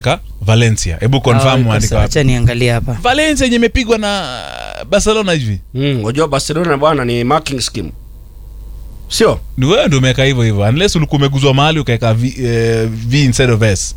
Ka Valencia. Hebu confirm Ah, andika wapi. acha niangalie hapa Valencia yenye imepigwa na Barcelona hivi. Mm, unajua Barcelona bwana ni marking scheme. Sio? Ni wewe ndio umeweka hivyo hivyo. Unless ulikuwa umeguzwa mahali ukaweka v, eh, v instead of s.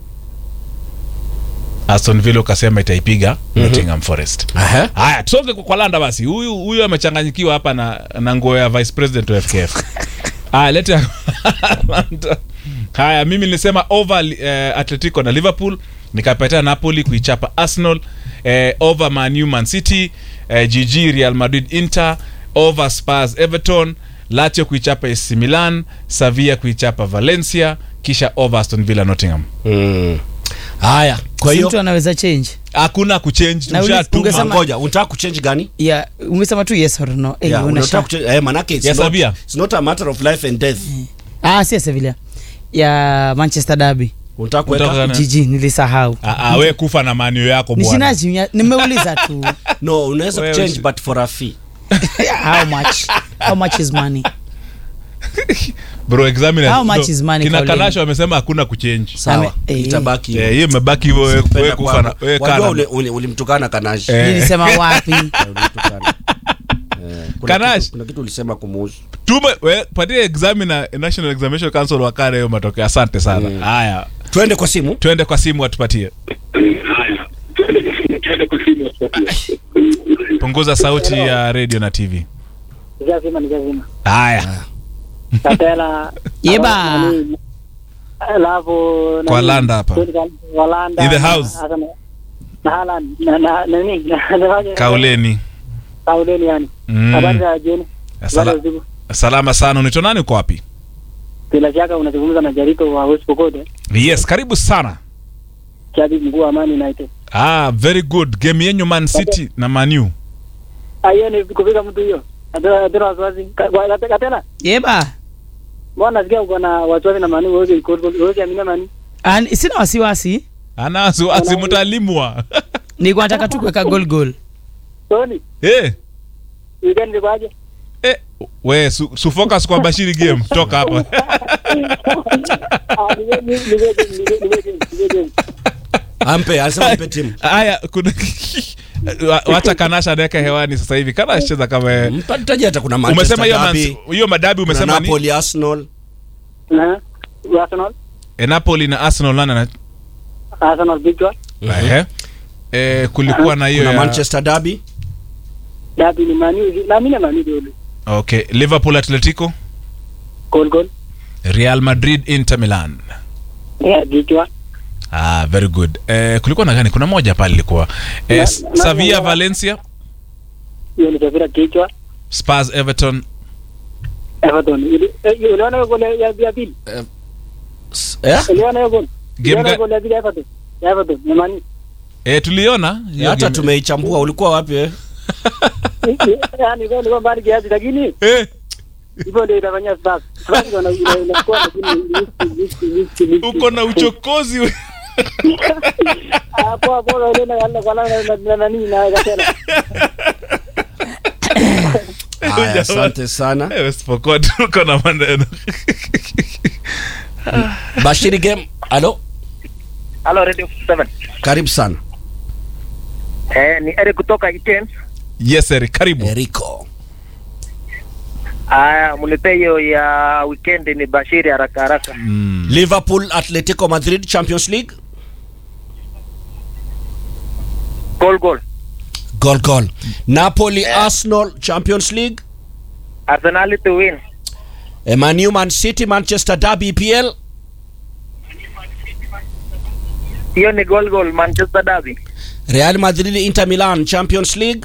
Aston Villa ukasema itaipiga Nottingham Forest. Aha. Haya, tusonge kwa- kwa Landa basi. Huyu huyu amechanganyikiwa hapa na na nguo ya Vice President wa FKF. Haya, lete Landa. Haya, mimi nilisema over eh, Atletico na Liverpool, nikapatia Napoli kuichapa Arsenal, eh, over Man U Man City, eh, GG Real Madrid Inter, over Spurs Everton, Lazio kuichapa AC Milan, Sevilla kuichapa Valencia, kisha over Aston Villa Nottingham. Mm. Haya, kwa Si hiyo mtu anaweza change Hakuna kuchange, Na uli- tumshatuma. ungesema- ngoja, unataka kuchange gani? ya umesema tu yes or no eh, Yeah, unasha- unataka kuchange eh, manake it's Yes, not, Abia. it's not a matter of life and death. ah si ya Sevilla ya Manchester Derby Unataka Unataka kuweka Na- jiji nilisahau Ah, ah, we kufa na manio yako bwana. nishinaji nimeuliza tu No, unaweza Wewe kuchange usi- but for a fee. how much how much is money Bro, examiner. How much no, is money, Kina Kauleni? Kalasho wamesema hakuna kuchange. Sawa. Ame- eh, Itabaki. Eh, hiyo imebaki hivyo wewe Penda wewe kufa na kwako. wewe Wajua kana. ule- ule- ulimtukana Kanash. Eh. nilisema wapi Ulimtukana. Eh, kuna Kanash. kitu- Kuna kitu ulisema kumuhusu. Tume we patie examiner National Examination Council wakare hiyo matokeo. Asante sana. Haya, Twende kwa simu. twende kwa simu atupatie. Punguza sauti ya radio na TV. Nishazima, nishazima. Haya, Katela Yeba. nani, alafu nani, Kwa Landa hapa. Kwa Landa In the na- house. hasa na- na Haaland, na- na- nani, na- na- kauleni. Kauleni yani. Mm. Habari za jioni. Sala- Habari za usiku. Salama sana. Unaitwa nani uko wapi? Bila shaka unazungumza na Jarito wa West Pokot, Yes, karibu sana. shabiki mkuu wa Amani United. Ah, very good. Game yenyu Man City na Man U. Ah, hiyo ni kufika mtu hiyo. Atena atena wasiwasi. Ka- kwa- Katela. yeba Mbona nasikia uko na wasiwasi na Manu wewe wewe amina Manu. Ah, ni- sina wasiwasi Ana wasiwasi mtalimwa. nilikuwa nataka tu kuweka goal goal Tony, Eh. weekend ilikuwaje? Eh, we su, su focus kwa Bashiri game toka hapa. Ah, ni ni ni ni ni ni ni Ampe, alisema ampe timu. Haya, kuna Wa- wacha Kanasha anaweka hewani sasa hivi. Kana cheza kama yeye. Mpataje hata kuna umesema Manchester hiyo Derby, Man- hiyo madabi kuna umesema ni Napoli, Arsenal. Na Arsenal. e, Napoli na Arsenal nani na Arsenal bigwa. ehe eh, kulikuwa na hiyo Kuna ya- Manchester Derby. Dabi ni Manu. Na mimi na Manu ndio. okay Liverpool Atletico Goal goal. Real Madrid Inter Milan Yeah, bigwa. ah very good eh, kulikuwa na gani kuna moja pale ilikuwa eh, Na- S- na- Sevilla na- Valencia Hiyo ni Sevilla kichwa. Spurs Everton Everton. Ili- eh, Uliona hiyo goli ya ya pili? S- Eh? Uliona hiyo goli? Game Uliona ga- hiyo goli ya pili ya Everton? Ya Everton. Ni Manu. eh, tuliona hiyo Hata game. tumeichambua. Ulikuwa wapi eh? Yaani kwa nilikuwa mbali kiasi lakini eh, hivyo ndio itafanyia Spurs. Spurs wana ina- inakuwa lakini listi listi listi. uko na uchokozi we. Hapo hapo ndio na kwa na na nani na Katela. Haya, asante sana. Eh, West Pokot uko na maneno Bashiri game. Alo, Hello Radio 7. karibu sana. Eh, ni Eric kutoka Iten. yes Eric karibu Eriko. Aya, mnipe hiyo ya weekend ni Bashiri haraka haraka. mm. Liverpool, Atletico Madrid Champions League. Goal goal. Goal goal. Napoli, Arsenal Champions League. Arsenal to win. Eh, Man U, Man City, Manchester Derby EPL. Hiyo ni goal goal Manchester Derby. Real Madrid, Inter Milan Champions League.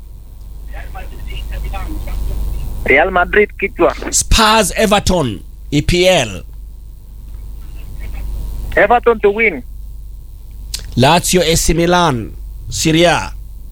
Real Madrid kichwa. Spurs, Everton EPL. Everton to win. Lazio, AC Milan Serie A.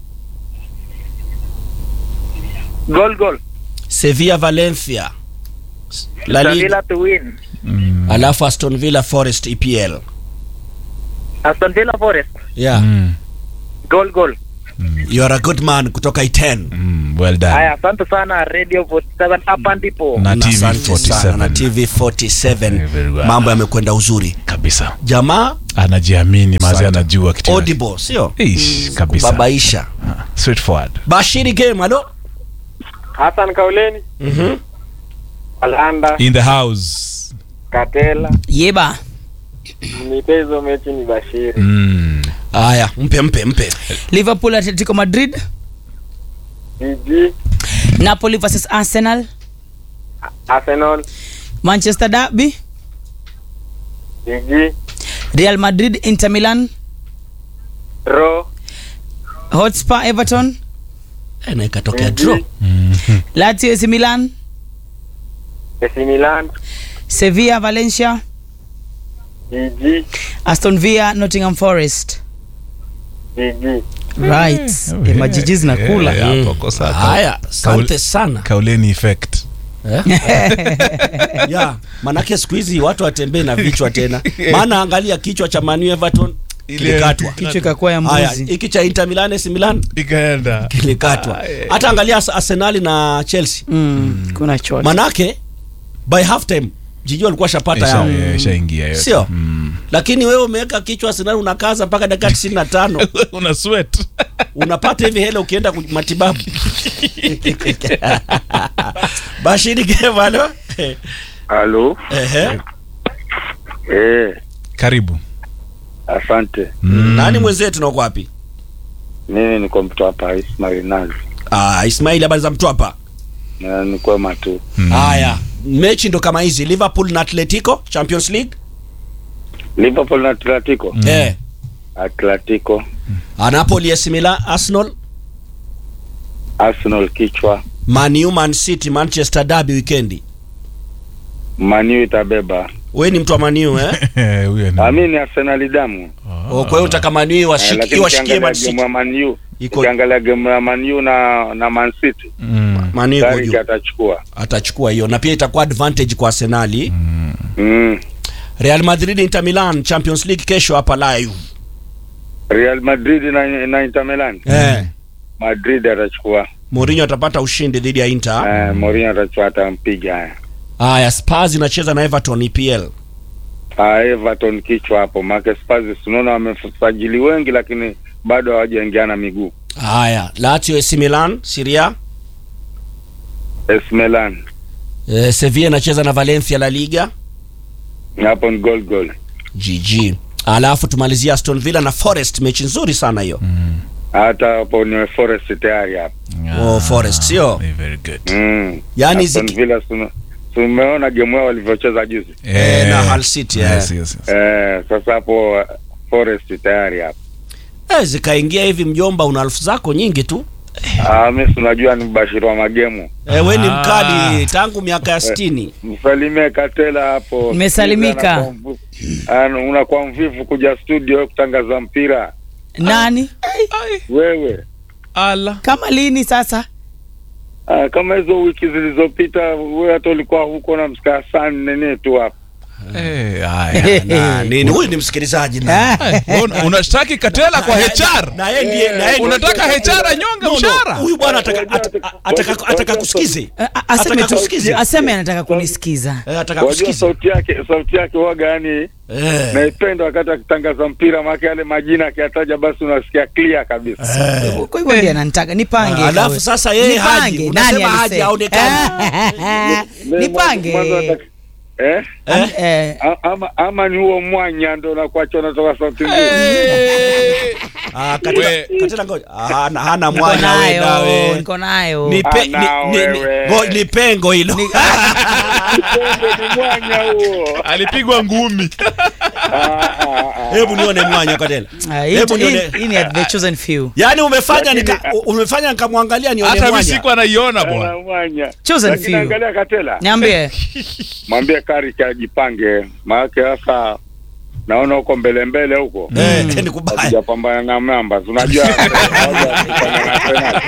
Goal goal. Sevilla, Valencia La Liga. Sevilla to win. Alafu Aston Villa Forest EPL. Aston Villa Forest. Yeah. Mm. Goal goal. you are a good man kutoka iten Mm, well done. Haya, asante sana Radio 47 hapa ndipo. Na Na TV asante sana, na 47 tv 47 Very well. mambo yamekwenda uzuri kabisa. jamaa Anajiamini mazi Asante. anajua kitu. audible sio Ish, kabisa. babaisha Ah, Straightforward. bashiri game alo Hassan Kauleni, Mhm. Alanda, In the house. Katela, yeba michezo mechi ni Bashiri. Mm. haya mpe mpe mpe liverpool atletico madrid GG, napoli versus arsenal Arsenal, manchester derby GG, real madrid inter milan Draw, hotspur everton Eh, na ikatokea GG, draw lazio AC milan AC Milan, sevilla valencia GG, aston villa nottingham forest GG. right Oh, Eh, majiji zinakula Yeah, hapo kosa. haya asante sana Kauleni effect. ya manake siku hizi watu watembee na vichwa tena maana angalia kichwa cha manu everton kilikatwa kichwa ikakuwa ya haya mbuzi hiki cha inter milan AC milan Ikaenda. kilikatwa Ah, eh. hata angalia Ars- arsenali na chelsea mm, kuna chote manake by half time jiji walikuwa shapata Isha- yao yeah, ishaingia yote. Sio? Mm. lakini wewe umeweka kichwa arsenali unakaza mpaka dakika 95 Una sweat. unapata hivi hela ukienda ku- matibabu bashiri kevalo Halo. ehe Eh, Karibu. asante. Mm. nani mwenzetu na uko wapi Mimi niko mtu hapa Ismail Nazi. ah ismaili habari za mtwapa Na ni kwema tu. haya mechi ndo kama hizi liverpool na atletico champions league Liverpool na Atletico. eh Atletico, Ah, napoli AC Milan arsenal Arsenal kichwa, man U, man city manchester derby weekendi Man U itabeba. we ni mtu wa man U, eh Eh, huyo ni- Ah, mimi ni Arsenal damu. oh, kwa hiyo utaka man U Eh, washiki- lakini iwashikie ukiangalia man game city ya Man U, Iko- ukiangalia game ya Man U na na Man City, Mm. man U iko Carrick juu atachukua. atachukua hiyo na pia itakuwa advantage kwa arsenali Mm. real madrid inter milan champions league kesho hapa live Real Madrid na, na Inter Milan. eh Madrid atachukua. Mourinho atapata ushindi dhidi ya Inter. Eh, Mourinho atachukua atampiga haya. Haya, Spurs inacheza na Everton EPL. Ah, Everton kichwa hapo. Maana Spurs tunaona wamesajili wengi lakini bado hawajaingiana miguu. Haya, Lazio AC Milan Serie A. AS Milan Eh, Sevilla inacheza na Valencia La Liga. hapo ni goal goal. GG. Alafu tumalizia Aston Villa na Forest, mechi nzuri sana hiyo. Hata hapo ni Forest tayari hapo. Oh, Forest sio? Eh, very good. Mm. Yaani Aston ziki- Villa tume- tumeona game yao walivyocheza juzi. Eh, na Hull City, eh. Yes, yes, yes. Eh, sasa hapo uh, Forest tayari hapo. Eh, zikaingia hivi mjomba, una elfu zako nyingi tu. Ah, mimi si unajua ni mbashiri wa magemu. Eh, we ni Ah. mkali tangu miaka ya 60. Msalimie Katela hapo. Nimesalimika. Anakuwa mvu- ana- Unakuwa mvivu kuja studio kutangaza mpira. nani Wewe. Ala. kama lini sasa Ah, kama hizo wiki zilizopita wewe hata ulikuwa huko na msikaa sana nini tu hapo. Eh, haya. Na nini? Huyu ni msikilizaji na. Un- unashtaki Katela kwa HR. Na yeye ndiye na yeye ndiye- Unataka HR anyonge No, no, mshahara? Huyu bwana ataka ataka- ataka ataka kusikize. A- a- aseme Ataka tu kusikize. aseme anataka kunisikiza Eh, ataka Wajua kusikize. sauti yake sauti yake waga yani Eh. naipenda wakati akitangaza mpira maana yale majina akiyataja basi unasikia clear kabisa. kwa hivyo ndiye ananitaka nipange Alafu kawe. sasa yeye haji. Nipange, Unasema nani haji alisema? haonekani. Mimi nipange mwanzo nataka- Eh? Eh? Eh, A- Ama, ama ni huo mwanya ndo unakuacha unatoka sauti nzuri. Eh. Ah, Katela, We- Katela ngoja. Ah, hana hana niko mwanya wewe nayo nawe. niko nayo Ni pe- ni- Ah, ni- ni- wewe. ngo- ni pengo hilo. Upendo ni mwanya huo. Alipigwa ngumi. Ah, ah, ah. Hebu nione mwanya Katela. Ah, hii- Hebu hii- nione. hii ni at the chosen few Yaani umefanya Lakini- nika, umefanya nikamwangalia nione Hata mimi mwanya. siku anaiona bwana. Ana mwanya. Chosen Lakini few. angalia Katela. niambie Mwambie Kari ajipange. Maana sasa naona huko mbele mbele huko. Eh, ni kubaya. Hatujapambana na namba. Unajua hawajapambana na Arsenal.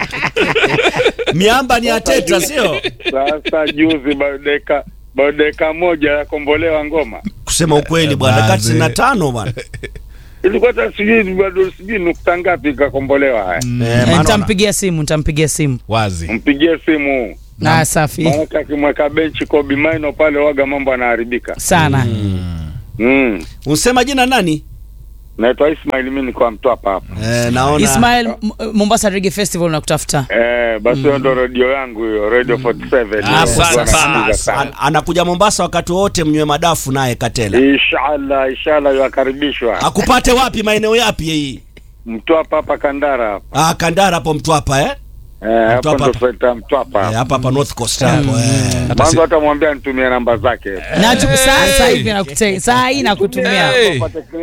Miamba ni ateta sio? Sasa juzi bado dakika bado dakika moja ya kombolewa ngoma. Kusema ukweli bwana, Baze. dakika 95 bwana. ilikuwa hata sijui bado sijui nukta ngapi ikakombolewa haya. Eh, Eh, maana nitampigia simu nitampigia simu wazi Mpigie simu na safi maanake akimweka benchi Kobe Maino pale waga mambo yanaharibika. sana Mm. Unsema jina nani? Naitwa Ismail, mimi niko Mtwapa hapa. Eh, naona Ismail M- Mombasa Reggae Festival nakutafuta Eh, basi hiyo ndo redio yangu hiyo, Radio 47. Ah, Hiyo asante huwa sana. nasikiliza sana. An, anakuja Mombasa wakati wote, mnywe madafu naye Katela. Inshallah, inshallah yakaribishwa. Akupate wapi? Maeneo yapi hii? Mtwapa hapa Kandara hapa. Ah, Kandara hapo Mtwapa eh? Eh, hapo Mtwapa. ndo tunaita Mtwapa. Eh, hapa. hapa hapa North Coast hapo eh. Hata si- Mwanzo hata mwambia nitumie namba zake. na tu- sasa hivi nakute- saa hii nakutumia Hey. Pate